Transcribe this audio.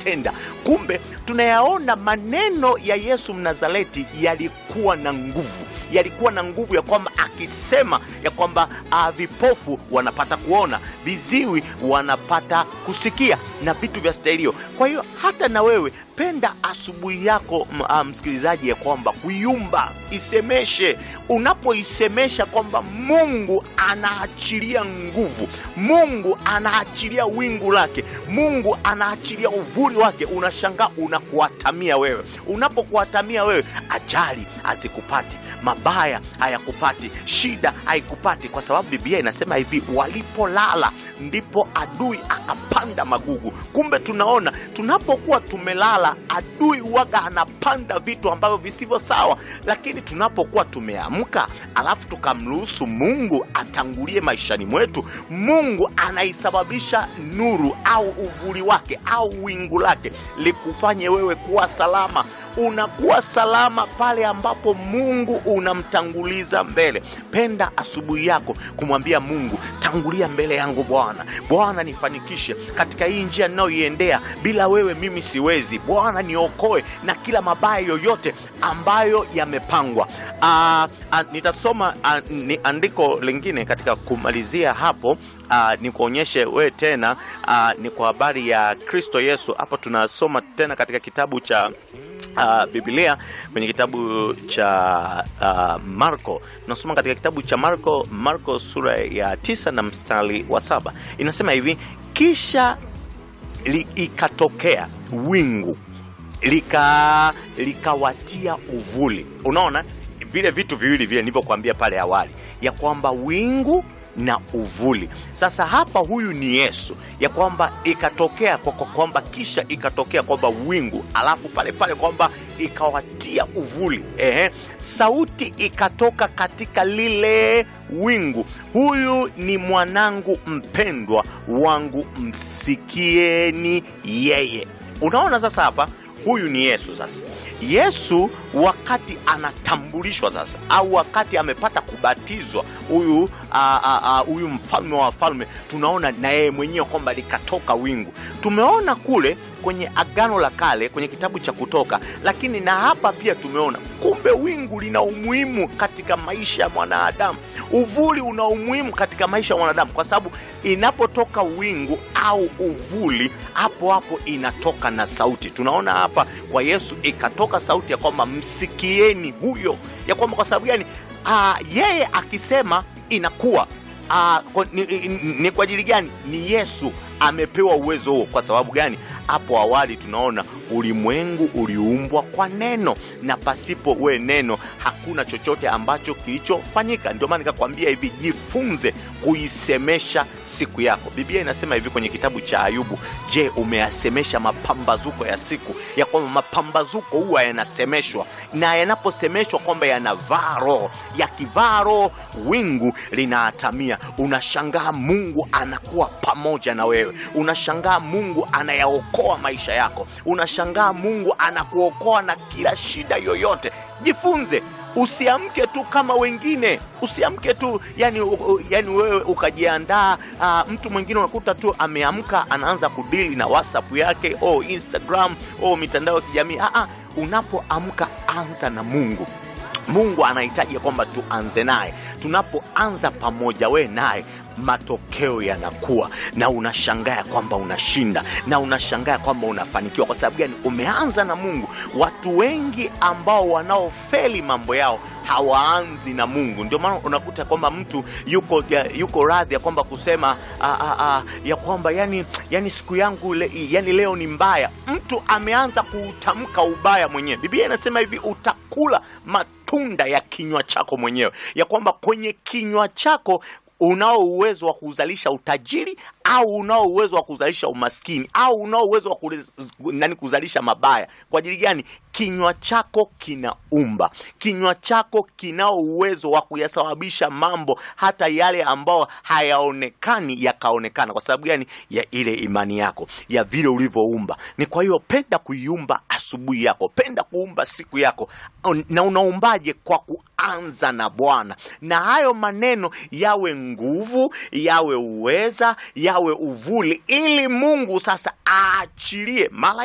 anatenda. Kumbe tunayaona maneno ya Yesu Mnazareti yalikuwa na nguvu, yalikuwa na nguvu ya kwamba akisema ya kwamba uh, vipofu wanapata kuona, viziwi wanapata kusikia na vitu vya stahilio. Kwa hiyo hata na wewe penda asubuhi yako m- ah, msikilizaji, ya kwamba kuiumba, isemeshe. Unapoisemesha kwamba Mungu anaachilia nguvu, Mungu anaachilia wingu lake, Mungu anaachilia uvuli wake, unashangaa unakuatamia wewe. Unapokuatamia wewe, ajali hazikupati mabaya hayakupati, shida haikupati, kwa sababu Biblia inasema hivi, walipolala ndipo adui akapanda magugu. Kumbe tunaona tunapokuwa tumelala, adui waga anapanda vitu ambavyo visivyo sawa, lakini tunapokuwa tumeamka, alafu tukamruhusu Mungu atangulie maishani mwetu, Mungu anaisababisha nuru au uvuli wake au wingu lake likufanye wewe kuwa salama unakuwa salama pale ambapo Mungu unamtanguliza mbele. Penda asubuhi yako kumwambia Mungu, tangulia mbele yangu Bwana. Bwana nifanikishe katika hii njia ninayoiendea, bila wewe mimi siwezi. Bwana niokoe na kila mabaya yoyote ambayo yamepangwa. Ah, ah, nitasoma ah, ni andiko lingine katika kumalizia hapo. Uh, ni kuonyeshe wewe tena uh, ni kwa habari ya Kristo Yesu. Hapo tunasoma tena katika kitabu cha uh, Biblia kwenye kitabu cha uh, Marko. Tunasoma katika kitabu cha Marko, Marko sura ya tisa na mstari wa saba inasema hivi: kisha li, ikatokea wingu lika likawatia uvuli. Unaona vile vitu viwili vile nilivyokuambia pale awali, ya kwamba wingu na uvuli. Sasa hapa huyu ni Yesu, ya kwamba ikatokea kwa kwa kwamba kisha ikatokea kwamba wingu, alafu pale pale kwamba ikawatia uvuli. Ehe, sauti ikatoka katika lile wingu, huyu ni mwanangu mpendwa wangu, msikieni yeye. Unaona sasa hapa huyu ni Yesu. Sasa Yesu wakati anatambulishwa sasa, au wakati amepata kubatizwa huyu a- a- a- huyu mfalme wa wafalme, tunaona na yeye mwenyewe kwamba likatoka wingu. Tumeona kule kwenye Agano la Kale kwenye kitabu cha Kutoka, lakini na hapa pia tumeona kumbe wingu lina umuhimu katika maisha ya mwanadamu. Uvuli una umuhimu katika maisha ya mwanadamu, kwa sababu inapotoka wingu au uvuli, hapo hapo inatoka na sauti. Tunaona hapa kwa Yesu ikatoka sauti ya kwamba msikieni huyo, ya kwamba kwa sababu gani? Ah, yeye akisema inakuwa Ah, kwa- ni, ni, ni kwa ajili gani? Ni Yesu amepewa uwezo huo. Kwa sababu gani? Hapo awali tunaona ulimwengu uliumbwa kwa neno, na pasipo we neno hakuna chochote ambacho kilichofanyika. Ndio maana nikakwambia hivi, jifunze kuisemesha siku yako. Biblia inasema hivi kwenye kitabu cha Ayubu, je, umeyasemesha mapambazuko ya siku? Ya kwamba mapambazuko huwa yanasemeshwa, na yanaposemeshwa kwamba yanavaa roho, yakivaa roho wingu linaatamia. Unashangaa Mungu anakuwa pamoja na wewe, unashangaa Mungu anayaokoa maisha yako, unashangaa Mungu anakuokoa na kila shida yoyote. Jifunze usiamke tu kama wengine, usiamke tu yani, u, u- yani wewe ukajiandaa. Uh, mtu mwingine unakuta tu ameamka anaanza kudili na WhatsApp yake o Instagram o mitandao ya kijamii. Ah, ah, unapoamka anza na Mungu. Mungu anahitaji kwamba tuanze naye. Tunapoanza pamoja we naye, matokeo yanakuwa na unashangaa kwamba unashinda na unashangaa kwamba unafanikiwa. Kwa sababu gani? Umeanza na Mungu. Watu wengi ambao wanaofeli mambo yao hawaanzi na Mungu. Ndio maana unakuta kwamba mtu yuko ya, yuko radhi ya kwamba kusema a, a, a, ya kwamba yani, yani siku yangu le, yani leo ni mbaya. Mtu ameanza kuutamka ubaya mwenyewe. Biblia inasema hivi, utakula matunda ya kinywa chako mwenyewe, ya kwamba kwenye kinywa chako unao uwezo wa kuzalisha utajiri au unao uwezo wa kuzalisha umaskini au unao uwezo wa kulez, nani kuzalisha mabaya. Kwa ajili gani? Kinywa chako kinaumba, kinywa chako kinao uwezo wa kuyasababisha mambo hata yale ambayo hayaonekani yakaonekana. Kwa sababu gani? Ya ile imani yako, ya vile ulivyoumba. Ni kwa hiyo penda kuiumba asubuhi yako, penda kuumba siku yako. Na unaumbaje? Kwa kuanza na Bwana, na hayo maneno yawe nguvu, yawe uweza, yawe uvuli, ili Mungu sasa aachilie malaika